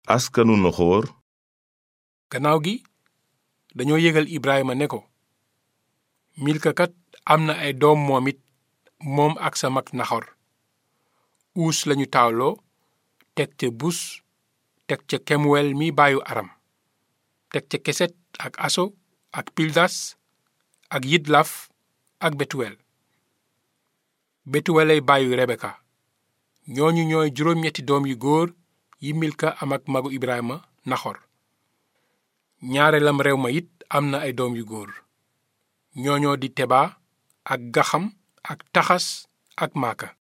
askanu noxoor gannaaw gi dañoo yëgal Ibrahima ne ko milka kat am na ay doom moom it moom ak sa mag naxor uus lañu taawloo teg ca bus teg ca kemuwel mi baayu aram teg ca keset ak aso ak pildas ak yidlaf ak betuwel betuwelay baayu rebeka ñooñu ñooy juróom-ñetti doom yu góor yi milka am ak magu ibrahima naxor ñaareelam réew ma it am na ay doom yu góor ñooñoo di teba ak gaxam ak taxas ak maaka